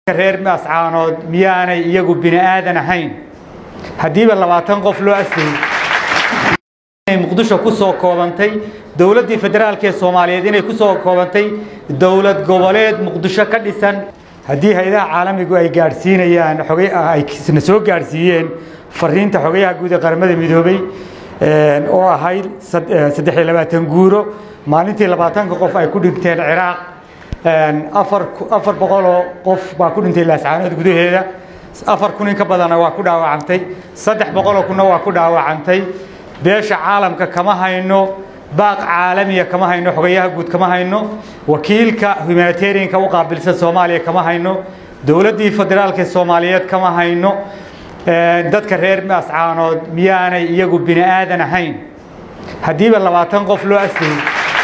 reer mascaanood miyaanay iyagu bini aadan ahayn haddiiba labaatan qof loo asayay muqdisho ku soo koobantay dowladdii federaalk ee soomaaliyeed inay ku soo koobantay dowlad goboleed muqdisho ka dhisan haddii hay-adaha caalamigu ay gaadhsiinayaan xogay ay na soo gaadhsiiyeen fariinta xogayaha guud ee qaramada midoobay oo ahayd saddex iyo labaatan guuro maalintii labaatanka qof ay ku dhinteen ciraaq afar afar boqoloo qof baa ku dhintay laascaanood gudaheeda afar kun in ka badana waa ku dhaawacantay saddex boqoloo kunna waa ku dhaawacantay beesha caalamka kama hayno baaq caalamiya kama hayno xogayaha guud kama hayno wakiilka humanitarianka u qaabilsan soomaaliya kama hayno dowladdii federaalka soomaaliyeed kama hayno dadka reer mascaanood miyaanay iyagu bini aadan ahayn haddiiba labaatan qof loo asayay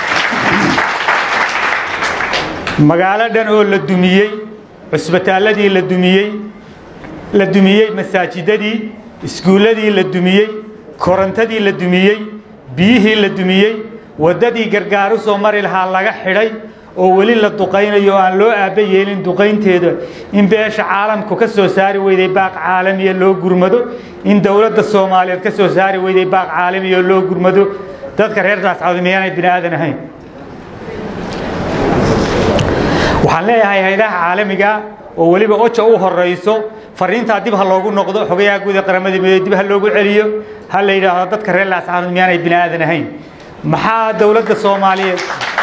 magaalo dhan oo la dumiyey cusbitaalladii la dumiyey la dumiyey masaajidadii iskuulladii la dumiyey korontadii la dumiyey biyihii la dumiyey waddadii gargaaru soo mari lahaa laga xidhay oo weli la duqaynayo o aan loo aabba yeelin duqaynteeda in beesha caalamku ka soo saari weyday baaq caalamiya loo gurmado in dowladda soomaaliyeed ka soo saari weyday baaq caalamiya loo gurmado dadka reer naascawd miyaanay bini aadan ahayn waxaan leeyahay haydaha caalamiga oo weliba oja u horayso fariintaa dib ha loogu noqdo xogayaha guud ee qaramada midoobey dib ha loogu celiyo ha la yidhaahdo dadka reer laascaanood miyaanay bini aadan ahayn maxaa dowladda soomaaliyeed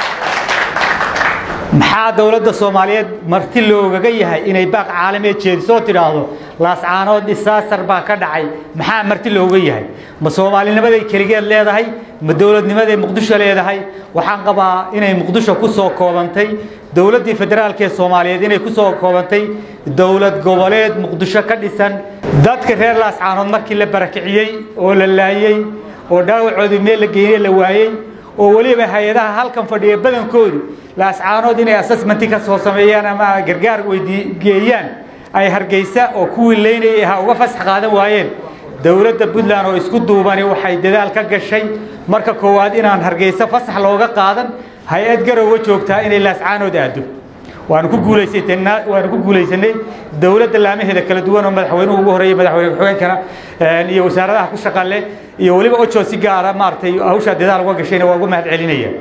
maxaa dowladda soomaaliyeed marti loogaga yahay inay baaq caalamiya jeedisoo tidhaahdo laascaanood disaastar baa ka dhacay maxaa marti looga yahay ma soomaalinimaday keligeed leedahay ma dowladnimaday muqdisho leedahay waxaan qabaa inay muqdisho ku soo koobantay dowladdii federaalk ee soomaaliyeed inay ku soo koobantay dowlad goboleed muqdisho ka dhisan dadka reer laascaanood markii la barakiciyey oo la laayey oo dhaawacoodii meel la geeyey la waayey oo weliba hay-adaha halkan fadhiya badankoodu laascaanood inay assessmenti ka soo sameeyaan ama gargaar weydigeeyaan ay hargeysa oo kuwii leynayay ahaa uga fasax qaadan waayeen dowladda puntland oo isku duubani waxay dadaal ka gashay marka koowaad inaan hargeysa fasax looga qaadan hay-ad garowa joogtaa inay laascaanood aado waanu ku guulaysatna waanu ku guulaysanay dowladda laamaheeda kala duwan oo madaxweynuhu ugu horreeyay madaxweyne ku-xigeenkana iyo wasaaradaha ku shaqa leh iyo weliba ojo si gaara maaragtay hawshaa dadaal uga gashayna waa uga mahad celinaya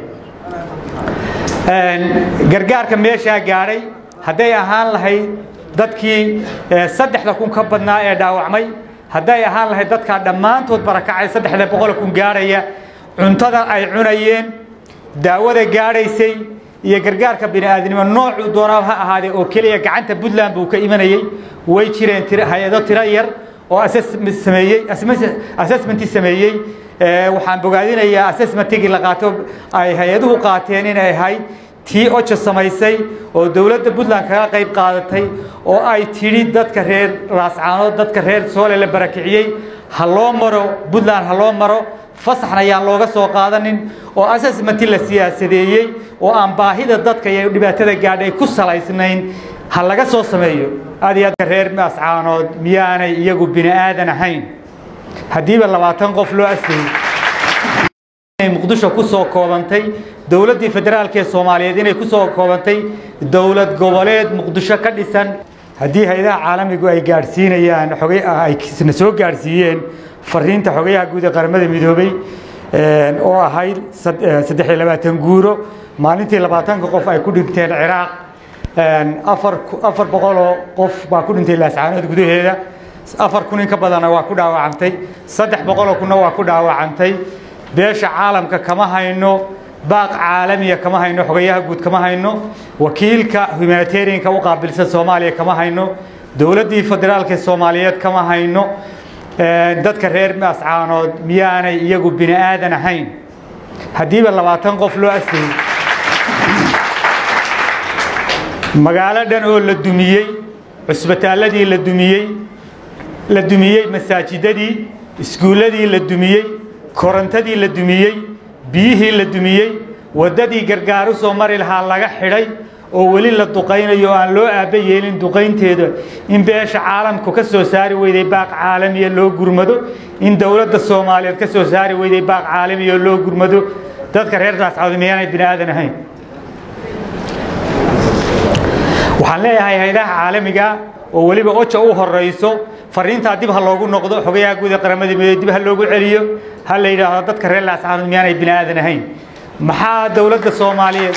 gargaarka meeshaa gaadhay hadday ahaan lahayd dadkii saddexda kun ka badnaa ee dhaawacmay hadday ahaan lahayd dadkaa dhammaantood barakacay saddexda boqol kun gaadhaya cuntada ay cunayeen daawada gaadhaysay iyo gargaarka bini'aadnimo noocuu doonaa ha ahaadee oo keliya gacanta puntland buu ka imanayey way jireen hay-ado tiro yar oo sameeyey assessmenti sameeyey waxaan bogaadinayaa assessmentigii la qaato ay hay-aduhu qaateen inay ahayd tii oja samaysay oo dowladda puntland kaga qayb qaadatay oo ay tidhi dadka reer laascaanood dadka reer soole la barakiciyey ha loo maro puntland ha loo maro fasaxna ayaan looga soo qaadanin oo assessmenti la siyaasadeeyey oo aan baahida dadka iyo dhibaatada gaadhay ku salaysnayn ha laga soo sameeyo aad iyo aad reer mascaanood miyaanay iyagu bini aadan ahayn haddiiba labaatan qof loo asayay muqdisho ku soo koobantay dowladdii federaalk ee soomaaliyeed inay ku soo koobantay dowlad goboleed muqdisho ka dhisan haddii hay-adaha caalamigu ay gaadhsiinayaan xogay ay na soo gaadhsiiyeen fariinta xogayaha guud ee qaramada midoobey oo ahayd saddex iyo labaatan guuro maalintii labaatanka qof ay ku dhinteen ciraaq afar afar boqoloo qof baa ku dhintay laascaanood gudaheeda afar kun in ka badana waa ku dhaawacantay saddex boqoloo kunna waa ku dhaawacantay beesha caalamka kama hayno baaq caalamiya kama hayno xogayaha guud kama hayno wakiilka humanitarianka u qaabilsan soomaaliya kama hayno dowladdii federaalk ee soomaaliyeed kama hayno dadka reer mascaanood miyaanay iyagu bini aadan ahayn haddiiba labaatan qof loo asayay magaalo dhan oo la dumiyey cusbitaalladii la dumiyey la dumiyey masaajidadii iskuulladii la dumiyey korontadii la dumiyey biyihii la dumiyey waddadii gargaaru soo mari lahaa laga xidhay oo weli la duqaynayo o aan loo aabba yeelin duqaynteeda in beesha caalamku ka soo saari weyday baaq caalamiya loo gurmado in dowladda soomaaliyeed ka soo saari weyday baaq caalamiya loo gurmado dadka reer naascawd miyaanay bini aadan ahayn waxaan leeyahay haydaha caalamiga oo weliba oja u horayso fariintaa dib ha loogu noqdo xogayaha guud ee qaramada midoobey dib ha loogu celiyo ha la yidhaahdo dadka reer laascaanood miyaanay bini aadan ahayn maxaa dowladda soomaaliyeed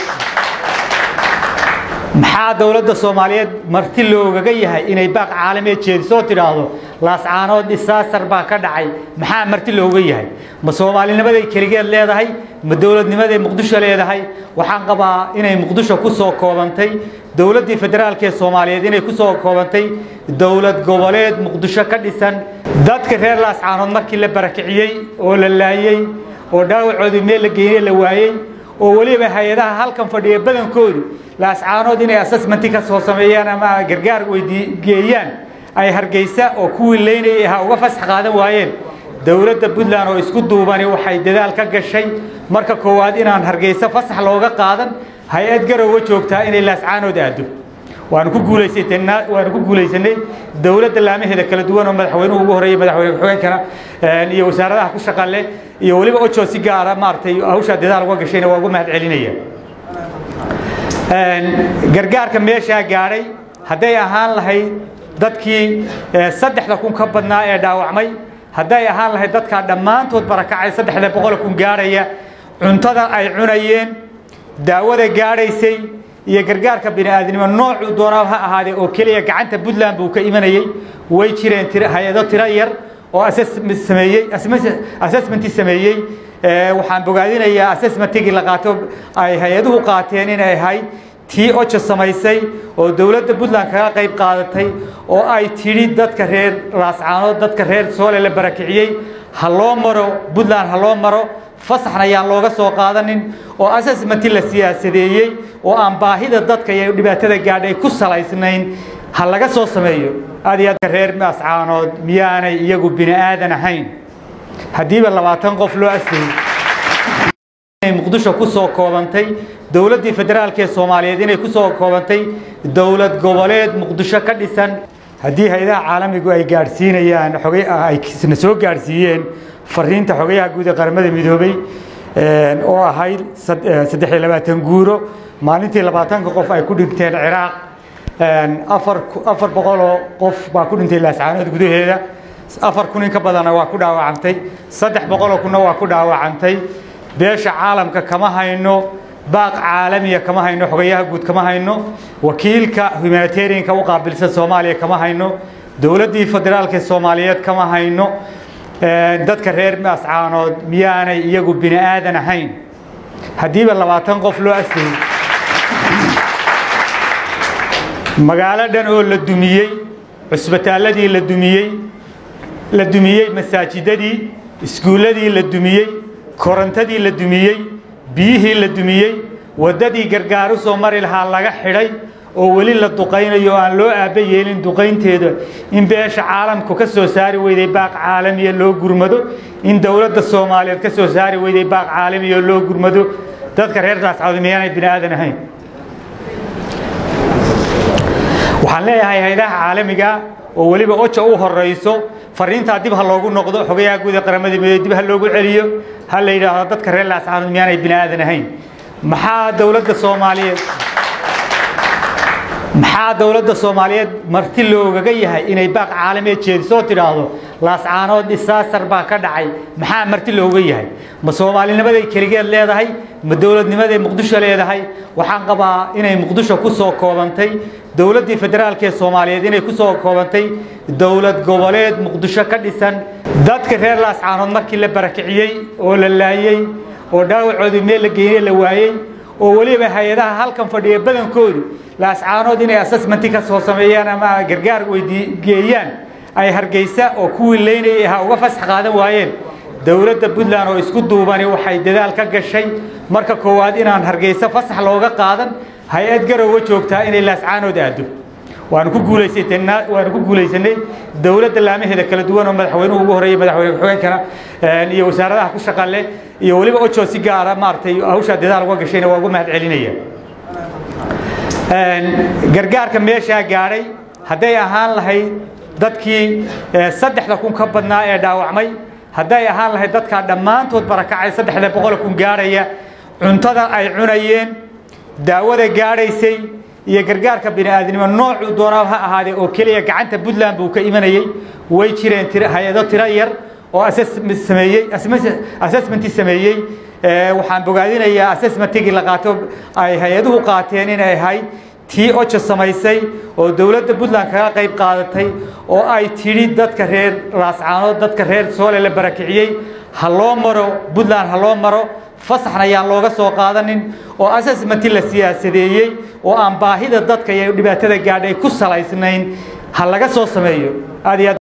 maxaa dowladda soomaaliyeed marti loogaga yahay inay baaq caalamiya jeedisoo tidhaahdo laascaanood disaastar baa ka dhacay maxaa marti looga yahay ma soomaalinimaday keligeed leedahay ma dowladnimaday muqdisho leedahay waxaan qabaa inay muqdisho ku soo koobantay dowladdii federaalk ee soomaaliyeed inay ku soo koobantay dowlad goboleed muqdisho ka dhisan dadka reer laascaanood markii la barakiciyey oo la laayey oo dhaawacoodii meel la geeyey la waayey oo weliba hay-adaha halkan fadhiya badankoodu laascaanood inay assessmenti ka soo sameeyaan ama gargaar weydigeeyaan ay hargeysa oo kuwii leynayay ahaa uga fasax qaadan waayeen dowladda puntland oo isku duubani waxay dadaal ka gashay marka koowaad inaan hargeysa fasax looga qaadan hay-ad garowa joogtaa inay laascaanood aado waanu ku guulaysatana waanu ku guulaysanay dowladda laamaheeda kala duwan oo madaxweynuhu ugu horreeyay madaxweyne ku-xigeenkana iyo wasaaradaha ku shaqa leh iyo weliba ojo si gaara maaragtay hawshaa dadaal uga gashayna waa uga mahad celinaya gargaarka meeshaa gaadhay hadday ahaan lahayd dadkii saddexda kun ka badnaa ee dhaawacmay hadday ahaan lahayd dadkaa dhammaantood barakacay saddexda boqol kun gaadhaya cuntada ay cunayeen daawada gaadhaysay iyo gargaarka bini'aadnimo noocuu doonaa ha ahaadee oo keliya gacanta puntland buu ka imanayey way jireen hay-ado tiro yar oo sameeyey assessmenti sameeyey waxaan bogaadinayaa assessmentigii la qaato ay hay-aduhu qaateen inay ahayd tii oja samaysay oo dowladda puntland kaga qayb qaadatay oo ay tidhi dadka reer laascaanood dadka reer soole la barakiciyey ha loo maro puntland ha loo maro fasaxna ayaan looga soo qaadanin oo assessmenti la siyaasadeeyey oo aan baahida dadka iyo dhibaatada gaadhay ku salaysnayn ha laga soo sameeyo aad iyo aadka reer laascaanood miyaanay iyagu bini aadan ahayn haddiiba labaatan qof loo asayey muqdisho ku soo koobantay dowladdii federaalk ee soomaaliyeed inay ku soo koobantay dowlad goboleed muqdisho ka dhisan haddii hay-adaha caalamigu ay gaadhsiinayaan xogay ayna soo gaadhsiiyeen fariinta xogayaha guud ee qaramada midoobey oo ahayd saddex iyo labaatan guuro maalintii labaatanka qof ay ku dhinteen ciraaq afar afar boqoloo qof baa ku dhintay laascaanood gudaheeda afar kun in ka badanna waa ku dhaawacantay saddex boqoloo kunna waa ku dhaawacantay beesha caalamka kama hayno baaq caalamiya kama hayno xogayaha guud kama hayno wakiilka humanitarianka u qaabilsan soomaaliya kama hayno dowladdii federaalk ee soomaaliyeed kama hayno dadka reer laascaanood miyaanay iyagu bini aadan ahayn haddiiba labaatan qof loo asayey magaalo dhan oo la dumiyey cusbitaalladii la dumiyey la dumiyey masaajidadii iskuulladii la dumiyey korontadii la dumiyey biyihii la dumiyey waddadii gargaaru soo mari lahaa laga xidhay oo weli la duqaynayo o aan loo aabba yeelin duqaynteeda in beesha caalamku ka soo saari weyday baaq caalamiya loo gurmado in dowladda soomaaliyeed ka soo saari weyday baaq caalamiya loo gurmado dadka reer laascaanood miyaanay bini aadan ahayn waxaan leeyahay haydaha caalamiga oo weliba oja u horayso fariintaa dib ha loogu noqdo xogayaha guud ee qaramada midoobey dib ha loogu celiyo ha la yidhaahdo dadka reer laascaanood miyaanay bini aadan ahayn maxaa dowladda soomaaliyeed maxaa dowladda soomaaliyeed marti loogaga yahay inay baaq caalamiya jeedisoo tidhaahdo laascaanood disaastar baa ka dhacay maxaa marti looga yahay ma soomaalinimaday keligeed leedahay ma dowladnimaday muqdisho leedahay waxaan qabaa inay muqdisho ku soo koobantay dowladdii federaalk ee soomaaliyeed inay ku soo koobantay dowlad goboleed muqdisho ka dhisan dadka reer laascaanood markii la barakiciyey oo la laayey oo dhaawacoodii meel la geeyey la waayey oo weliba hay-adaha halkan fadhiya badankoodu laascaanood inay assessmenti ka soo sameeyaan ama gargaar weydigeeyaan ay hargeysa oo kuwii leynayay ahaa uga fasax qaadan waayeen dowladda puntland oo isku duubani waxay dadaal ka gashay marka koowaad inaan hargeysa fasax looga qaadan hay-ad garowa joogtaa inay laascaanood aado waanu ku guulaysatana waanu ku guulaysanay dowladda laamaheeda kala duwan oo madaxweynuhu ugu horreeyay madaxweyne ku-xigeenkana iyo wasaaradaha ku shaqa leh iyo weliba ojo si gaara maaragtay hawshaa dadaal uga gashayna waa uga mahad celinaya gargaarka meeshaa gaadhay hadday ahaan lahayd dadkii saddexda kun ka badnaa ee dhaawacmay hadday ahaan lahayd dadkaa dhammaantood barakacay saddexda boqol kun gaadhaya cuntada ay cunayeen daawada gaadhaysay iyo gargaarka bini'aadnimo noocuu doonaa ha ahaadee oo keliya gacanta puntland buu ka imanayey way jireen hay-ado tiro yar oo sameeyey assessmentii sameeyey waxaan bogaadinayaa assessmentigii la qaato ay hay-aduhu qaateen inay ahayd tii oja samaysay oo dowladda puntland kaga qayb qaadatay oo ay tidhi dadka reer laascaanood dadka reer soole la barakiciyey ha loo maro puntland ha loo maro fasaxna ayaan looga soo qaadanin oo assessmenti la siyaasadeeyey oo aan baahida dadka iyo dhibaatada gaadhay ku salaysnayn ha laga soo sameeyo aad iyo aad